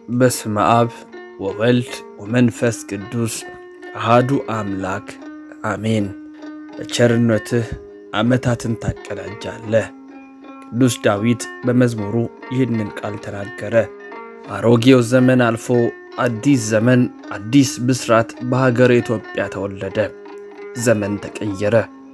በስመ አብ ወወልድ ወመንፈስ ቅዱስ አሃዱ አምላክ አሜን። በቸርነትህ ዓመታትን ታቀዳጃለህ። ቅዱስ ዳዊት በመዝሙሩ ይህንን ቃል ተናገረ። አሮጌው ዘመን አልፎ አዲስ ዘመን አዲስ ብስራት በሀገር ኢትዮጵያ ተወለደ። ዘመን ተቀየረ።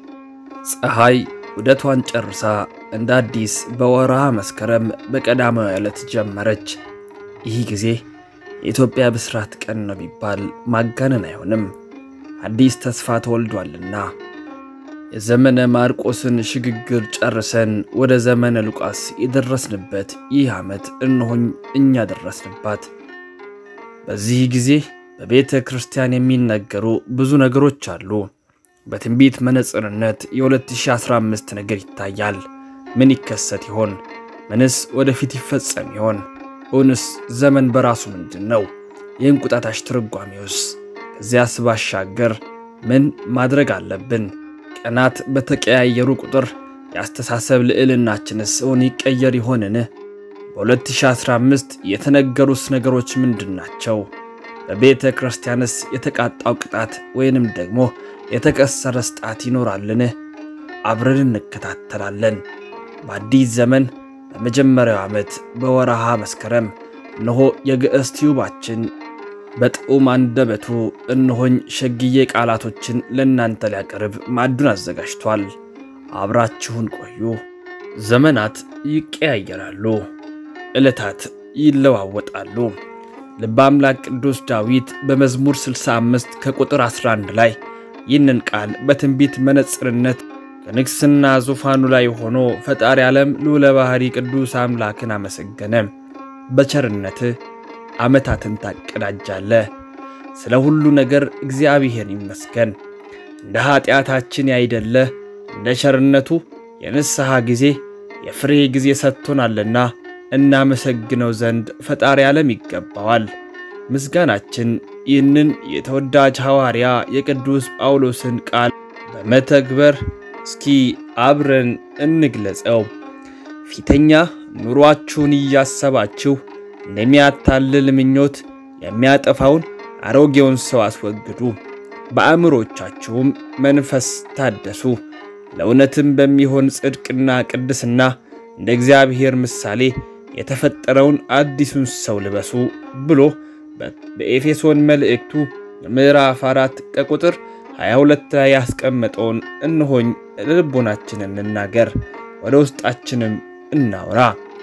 ፀሐይ ውደቷን ጨርሳ እንደ አዲስ በወርሃ መስከረም በቀዳማዊ ዕለት ጀመረች። ይህ ጊዜ የኢትዮጵያ ብስራት ቀን ነው ቢባል ማጋነን አይሆንም። አዲስ ተስፋ ተወልዷልና የዘመነ ማርቆስን ሽግግር ጨርሰን ወደ ዘመነ ሉቃስ የደረስንበት ይህ ዓመት እነሆኝ እኛ ደረስንባት። በዚህ ጊዜ በቤተ ክርስቲያን የሚነገሩ ብዙ ነገሮች አሉ። በትንቢት መነጽርነት የ2015 ነገር ይታያል። ምን ይከሰት ይሆን? ምንስ ወደፊት ይፈጸም ይሆን? እውንስ ዘመን በራሱ ምንድን ነው? የእንቁጣጣሽ ትርጓሜውስ? ከዚያስ ባሻገር ምን ማድረግ አለብን? ቀናት በተቀያየሩ ቁጥር የአስተሳሰብ ልዕልናችንስ እውን ይቀየር ይሆንን? በ2015 የተነገሩስ ነገሮች ምንድን ናቸው? በቤተ ክርስቲያንስ የተቃጣው ቅጣት ወይንም ደግሞ የተቀሰረስ ጣት ይኖራልን? አብረን እንከታተላለን። በአዲስ ዘመን በመጀመሪያው ዓመት በወረሃ መስከረም እነሆ የግዕዝ ቲዩባችን በጥዑም አንደበቱ እነሆኝ ሸግዬ ቃላቶችን ለእናንተ ሊያቀርብ ማዕዱን አዘጋጅቷል። አብራችሁን ቆዩ። ዘመናት ይቀያየራሉ፣ ዕለታት ይለዋወጣሉ። ልበ አምላክ ቅዱስ ዳዊት በመዝሙር 65 ከቁጥር 11 ላይ ይህንን ቃል በትንቢት መነጽርነት ከንግሥና ዙፋኑ ላይ ሆኖ ፈጣሪ ዓለም ልዑለ ባሕሪ ቅዱስ አምላክን አመሰገነ። በቸርነትህ ዓመታትን ታቀዳጃለህ። ስለ ሁሉ ነገር እግዚአብሔር ይመስገን። እንደ ኀጢአታችን ያይደለ እንደ ቸርነቱ የንስሐ ጊዜ የፍሬ ጊዜ ሰጥቶናልና እናመሰግነው ዘንድ ፈጣሪ ዓለም ይገባዋል። ምስጋናችን ይህንን የተወዳጅ ሐዋርያ የቅዱስ ጳውሎስን ቃል በመተግበር እስኪ አብረን እንግለጸው። ፊተኛ ኑሯችሁን እያሰባችሁ እንደሚያታልል ምኞት የሚያጠፋውን አሮጌውን ሰው አስወግዱ፣ በአእምሮቻችሁም መንፈስ ታደሱ፣ ለእውነትም በሚሆን ጽድቅና ቅድስና እንደ እግዚአብሔር ምሳሌ የተፈጠረውን አዲሱን ሰው ልበሱ ብሎ በኤፌሶን መልእክቱ ምዕራፍ አራት ከቁጥር 22 ላይ ያስቀመጠውን እንሆኝ ልቦናችንን እንናገር፣ ወደ ውስጣችንም እናውራ።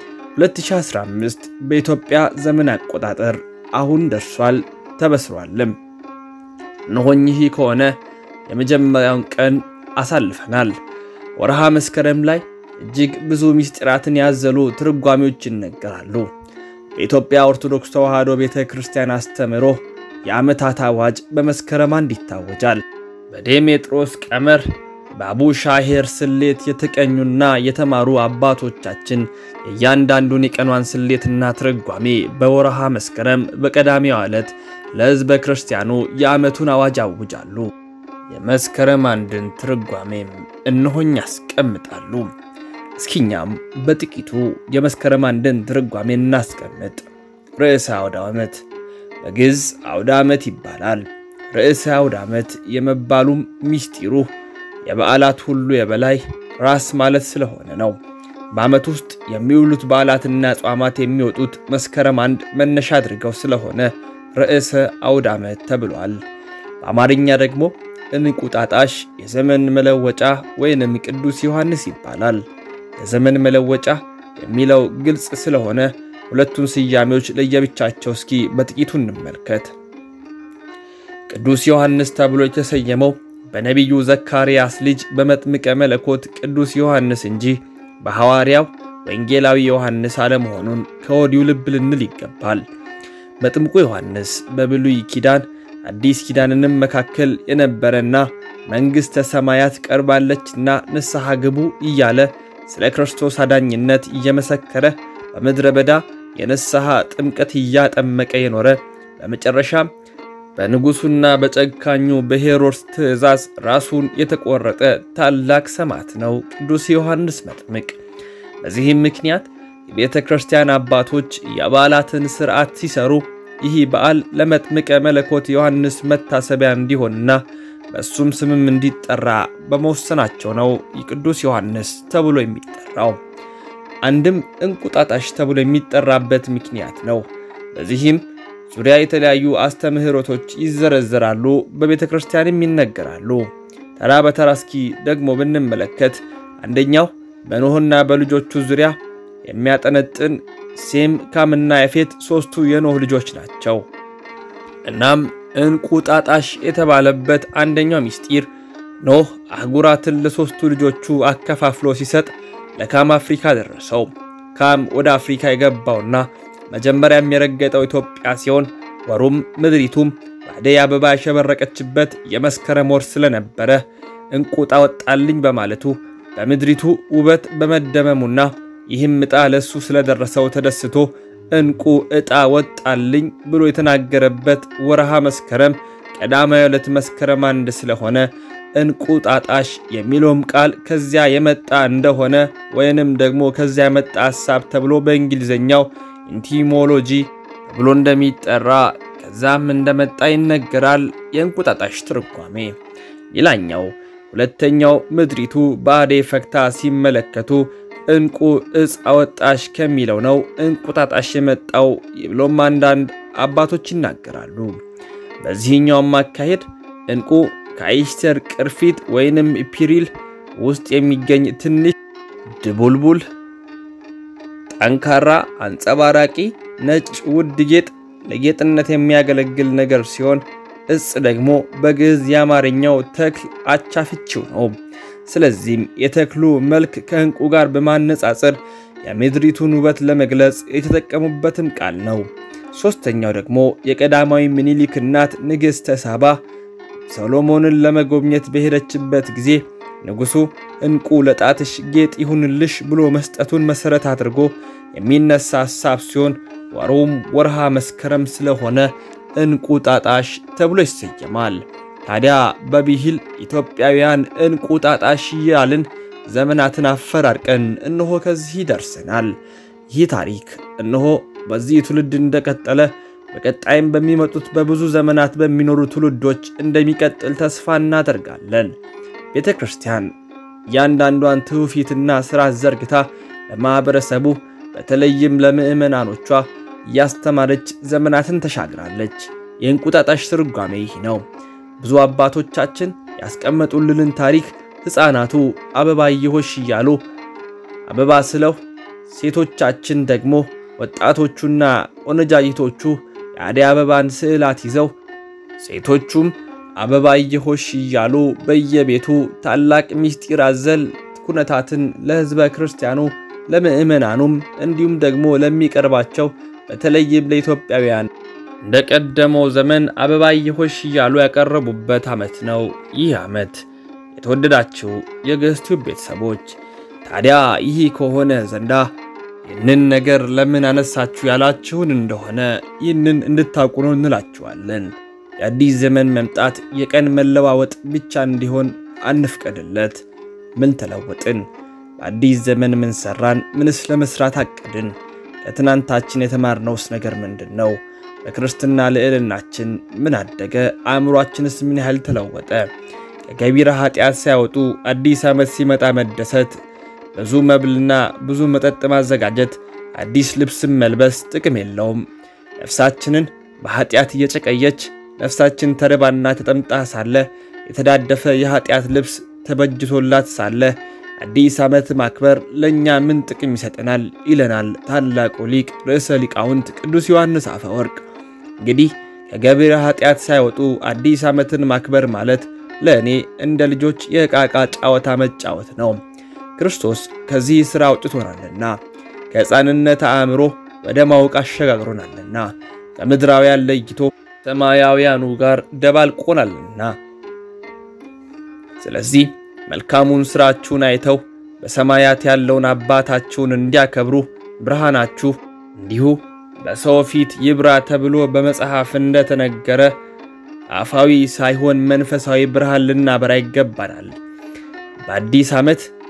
2015 በኢትዮጵያ ዘመን አቆጣጠር አሁን ደርሷል ተበስሯልም። እንሆኝ ይህ ከሆነ የመጀመሪያውን ቀን አሳልፈናል። ወርሃ መስከረም ላይ እጅግ ብዙ ምስጢራትን ያዘሉ ትርጓሜዎች ይነገራሉ። በኢትዮጵያ ኦርቶዶክስ ተዋሕዶ ቤተ ክርስቲያን አስተምህሮ የዓመታት አዋጅ በመስከረም አንድ ይታወጃል። በዴሜጥሮስ ቀመር በአቡ ሻሄር ስሌት የተቀኙና የተማሩ አባቶቻችን የእያንዳንዱን የቀኗን ስሌትና ትርጓሜ በወርሃ መስከረም በቀዳሚው ዕለት ለሕዝበ ክርስቲያኑ የዓመቱን አዋጅ ያውጃሉ። የመስከረም አንድን ትርጓሜም እነሆኝ ያስቀምጣሉ። እስኪኛም በጥቂቱ የመስከረም አንድን ትርጓሜ እናስቀምጥ። ርዕሰ አውደ ዓመት በግዕዝ አውደ ዓመት ይባላል። ርዕሰ አውደ ዓመት የመባሉም ሚስጢሩ የበዓላት ሁሉ የበላይ ራስ ማለት ስለሆነ ነው። በዓመት ውስጥ የሚውሉት በዓላትና ጿማት የሚወጡት መስከረም አንድ መነሻ አድርገው ስለሆነ ርዕሰ አውደ ዓመት ተብሏል። በአማርኛ ደግሞ እንቁጣጣሽ የዘመን መለወጫ ወይንም ቅዱስ ዮሐንስ ይባላል። የዘመን መለወጫ የሚለው ግልጽ ስለሆነ ሁለቱን ስያሜዎች ለየብቻቸው እስኪ በጥቂቱ እንመልከት። ቅዱስ ዮሐንስ ተብሎ የተሰየመው በነቢዩ ዘካርያስ ልጅ በመጥምቀ መለኮት ቅዱስ ዮሐንስ እንጂ በሐዋርያው ወንጌላዊ ዮሐንስ አለመሆኑን ከወዲሁ ልብ ልንል ይገባል። መጥምቁ ዮሐንስ በብሉይ ኪዳን አዲስ ኪዳንንም መካከል የነበረና መንግሥተ ሰማያት ቀርባለችና ንስሐ ግቡ እያለ ስለ ክርስቶስ አዳኝነት እየመሰከረ በምድረ በዳ የንስሐ ጥምቀት እያጠመቀ የኖረ በመጨረሻም በንጉሡና በጨካኙ በሄሮድስ ትእዛዝ ራሱን የተቆረጠ ታላቅ ሰማዕት ነው ቅዱስ ዮሐንስ መጥምቅ። በዚህም ምክንያት የቤተ ክርስቲያን አባቶች የበዓላትን ሥርዓት ሲሰሩ ይህ በዓል ለመጥምቀ መለኮት ዮሐንስ መታሰቢያ እንዲሆንና በእሱም ስምም እንዲጠራ በመወሰናቸው ነው የቅዱስ ዮሐንስ ተብሎ የሚጠራው። አንድም እንቁጣጣሽ ተብሎ የሚጠራበት ምክንያት ነው። በዚህም ዙሪያ የተለያዩ አስተምህሮቶች ይዘረዘራሉ፣ በቤተ ክርስቲያንም ይነገራሉ። ተራ በተራ እስኪ ደግሞ ብንመለከት አንደኛው በኖህና በልጆቹ ዙሪያ የሚያጠነጥን ሴም፣ ካምና ያፌት ሦስቱ የኖህ ልጆች ናቸው። እናም እንቁጣጣሽ የተባለበት አንደኛው ምስጢር ኖህ አህጉራትን ለሦስቱ ልጆቹ አከፋፍሎ ሲሰጥ ለካም አፍሪካ ደረሰው። ካም ወደ አፍሪካ የገባውና መጀመሪያም የረገጠው ኢትዮጵያ ሲሆን ወሩም ምድሪቱም በአደይ አበባ ያሸበረቀችበት የመስከረም ወር ስለነበረ እንቁጣ ወጣልኝ በማለቱ በምድሪቱ ውበት በመደመሙና ይህም ዕጣ ለእሱ ስለደረሰው ተደስቶ እንቁ ዕጣ ወጣልኝ ብሎ የተናገረበት ወርሃ መስከረም ቀዳማዊ ዕለት መስከረም አንድ ስለሆነ እንቁጣጣሽ የሚለውም ቃል ከዚያ የመጣ እንደሆነ ወይንም ደግሞ ከዚያ የመጣ ሐሳብ ተብሎ በእንግሊዝኛው ኢንቲሞሎጂ ተብሎ እንደሚጠራ ከዛም እንደመጣ ይነገራል። የእንቁጣጣሽ ትርጓሜ ሌላኛው ሁለተኛው ምድሪቱ በአደይ ፈክታ ሲመለከቱ እንቁ ዕፅ አወጣሽ ከሚለው ነው እንቁጣጣሽ የመጣው ብሎም አንዳንድ አባቶች ይናገራሉ። በዚህኛውም አካሄድ እንቁ ከአይስተር ቅርፊት ወይንም ፒሪል ውስጥ የሚገኝ ትንሽ ድቡልቡል፣ ጠንካራ፣ አንጸባራቂ፣ ነጭ ውድ ጌጥ ለጌጥነት የሚያገለግል ነገር ሲሆን ዕፅ ደግሞ በግዕዝ የአማርኛው ተክል አቻ ፍቺው ነው። ስለዚህም የተክሉ መልክ ከዕንቁ ጋር በማነጻጸር የምድሪቱን ውበት ለመግለጽ የተጠቀሙበትም ቃል ነው። ሦስተኛው ደግሞ የቀዳማዊ ምኒልክ እናት ንግሥተ ሳባ ሰሎሞንን ለመጎብኘት በሄደችበት ጊዜ ንጉሡ ዕንቁ ለጣትሽ ጌጥ ይሁንልሽ ብሎ መስጠቱን መሠረት አድርጎ የሚነሳ ሐሳብ ሲሆን ወሩም ወርሃ መስከረም ስለሆነ እንቁጣጣሽ ተብሎ ይሰየማል። ታዲያ በብሂል ኢትዮጵያውያን እንቁጣጣሽ እያልን ዘመናትን አፈራርቀን እነሆ ከዚህ ደርሰናል። ይህ ታሪክ እነሆ በዚህ ትውልድ እንደቀጠለ በቀጣይም በሚመጡት በብዙ ዘመናት በሚኖሩ ትውልዶች እንደሚቀጥል ተስፋ እናደርጋለን። ቤተ ክርስቲያን እያንዳንዷን ትውፊትና ሥርዓት ዘርግታ ለማኅበረሰቡ በተለይም ለምዕመናኖቿ እያስተማረች ዘመናትን ተሻግራለች። የእንቁጣጣሽ ትርጓሜ ይህ ነው። ብዙ አባቶቻችን ያስቀመጡልንን ታሪክ ሕፃናቱ አበባየሆሽ እያሉ አበባ ስለው፣ ሴቶቻችን ደግሞ ወጣቶቹና ቆነጃጅቶቹ የአደይ አበባን ስዕላት ይዘው ሴቶቹም አበባየሆሽ እያሉ በየቤቱ ታላቅ ምስጢር አዘል ኩነታትን ለሕዝበ ክርስቲያኑ ለምዕመናኑም እንዲሁም ደግሞ ለሚቀርባቸው በተለይም ለኢትዮጵያውያን እንደ ቀደመው ዘመን አበባየሆሽ እያሉ ያቀረቡበት ዓመት ነው ይህ ዓመት። የተወደዳችሁ የግዕዝ ቲዩብ ቤተሰቦች ታዲያ ይህ ከሆነ ዘንዳ ይህንን ነገር ለምን አነሳችሁ ያላችሁን እንደሆነ ይህንን እንድታውቁ ነው እንላችኋለን። የአዲስ ዘመን መምጣት የቀን መለዋወጥ ብቻ እንዲሆን አንፍቀድለት። ምን ተለወጥን? በአዲስ ዘመን ምን ሰራን? ምንስ ለመስራት አቀድን? ከትናንታችን የተማርነውስ ነገር ምንድን ነው? በክርስትና ልዕልናችን ምን አደገ? አእምሯችንስ ምን ያህል ተለወጠ? ከገቢረ ኃጢአት ሳያወጡ አዲስ ዓመት ሲመጣ መደሰት፣ ብዙ መብልና ብዙ መጠጥ ማዘጋጀት፣ አዲስ ልብስም መልበስ ጥቅም የለውም። ነፍሳችንን በኃጢአት እየጨቀየች ነፍሳችን ተርባና ተጠምጣ ሳለ የተዳደፈ የኃጢአት ልብስ ተበጅቶላት ሳለ አዲስ ዓመት ማክበር ለእኛ ምን ጥቅም ይሰጠናል? ይለናል ታላቁ ሊቅ ርዕሰ ሊቃውንት ቅዱስ ዮሐንስ አፈወርቅ። እንግዲህ ከገቢረ ኃጢአት ሳይወጡ አዲስ ዓመትን ማክበር ማለት ለእኔ እንደ ልጆች የዕቃቃ ጨዋታ መጫወት ነው። ክርስቶስ ከዚህ ሥራ አውጥቶናልና ከሕፃንነት አእምሮ ወደ ማወቅ አሸጋግሮናልና ከምድራውያን ለይቶ ሰማያውያኑ ጋር ደባልቆናልና ስለዚህ መልካሙን ሥራችሁን አይተው በሰማያት ያለውን አባታችሁን እንዲያከብሩ ብርሃናችሁ እንዲሁ በሰው ፊት ይብራ ተብሎ በመጽሐፍ እንደተነገረ አፋዊ ሳይሆን መንፈሳዊ ብርሃን ልናበራ ይገባናል። በአዲስ ዓመት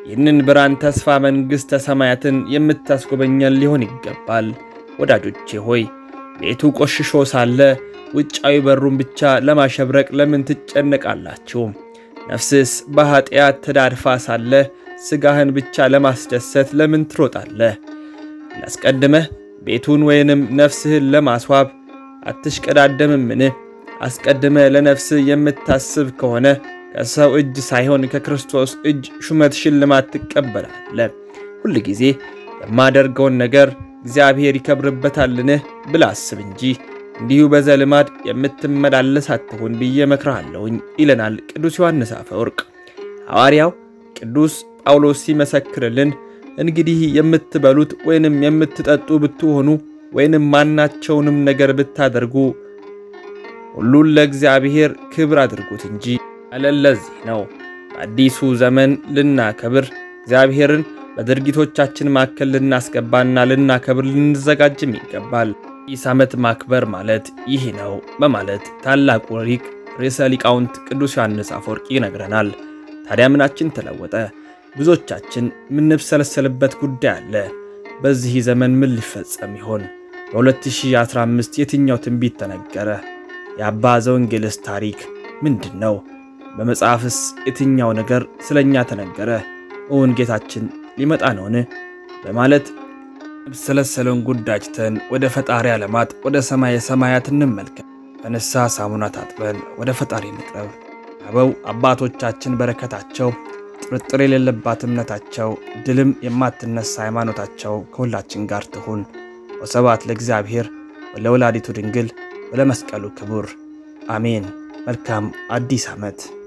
ይህንን ብርሃን ተስፋ መንግሥተ ሰማያትን የምታስጎበኘን ሊሆን ይገባል። ወዳጆቼ ሆይ ቤቱ ቆሽሾ ሳለ ውጫዊ በሩን ብቻ ለማሸብረቅ ለምን ትጨነቃላችሁ? ነፍስስ በኀጢአት ተዳድፋ ሳለ ሥጋህን ብቻ ለማስደሰት ለምን ትሮጣለህ? ላስቀድመህ ቤቱን ወይንም ነፍስህን ለማስዋብ አትሽቀዳደምምን? አስቀድመ ለነፍስህ የምታስብ ከሆነ ከሰው እጅ ሳይሆን ከክርስቶስ እጅ ሹመት ሽልማት ትቀበላለህ። ሁል ጊዜ የማደርገውን ነገር እግዚአብሔር ይከብርበታልን ብለህ አስብ እንጂ እንዲሁ በዘልማድ የምትመላለስ አትሁን ብዬ እመክርሃለሁኝ ይለናል ቅዱስ ዮሐንስ አፈወርቅ። ሐዋርያው ቅዱስ ጳውሎስ ሲመሰክርልን እንግዲህ የምትበሉት ወይንም የምትጠጡ ብትሆኑ ወይንም ማናቸውንም ነገር ብታደርጉ ሁሉን ለእግዚአብሔር ክብር አድርጉት እንጂ ያለን ለዚህ ነው። በአዲሱ ዘመን ልናከብር እግዚአብሔርን በድርጊቶቻችን መካከል ልናስገባና ልናከብር ልንዘጋጅም ይገባል። አዲስ ዓመት ማክበር ማለት ይህ ነው በማለት ታላቁ ሊቅ ርዕሰ ሊቃውንት ቅዱስ ዮሐንስ አፈወርቅ ይነግረናል። ታዲያ ምናችን ተለወጠ? ብዙዎቻችን የምንብሰለሰልበት ጉዳይ አለ። በዚህ ዘመን ምን ሊፈጸም ይሆን? በ2015 የትኛው ትንቢት ተነገረ? የአባ ዘወንጌልስ ታሪክ ምንድን ነው? በመጽሐፍስ የትኛው ነገር ስለ እኛ ተነገረ? እውን ጌታችን ሊመጣ ነውን? በማለት የምብሰለሰለውን ጉዳይ ትተን ወደ ፈጣሪ ዓለማት ወደ ሰማየ ሰማያት እንመልከት። በንስሐ ሳሙና ታጥበን ወደ ፈጣሪ እንቅረብ። አበው አባቶቻችን በረከታቸው ጥርጥር የሌለባት እምነታቸው ድልም የማትነሳ ሃይማኖታቸው ከሁላችን ጋር ትሁን። ወስብሐት ለእግዚአብሔር ወለወላዲቱ ድንግል ወለመስቀሉ ክቡር አሜን። መልካም አዲስ ዓመት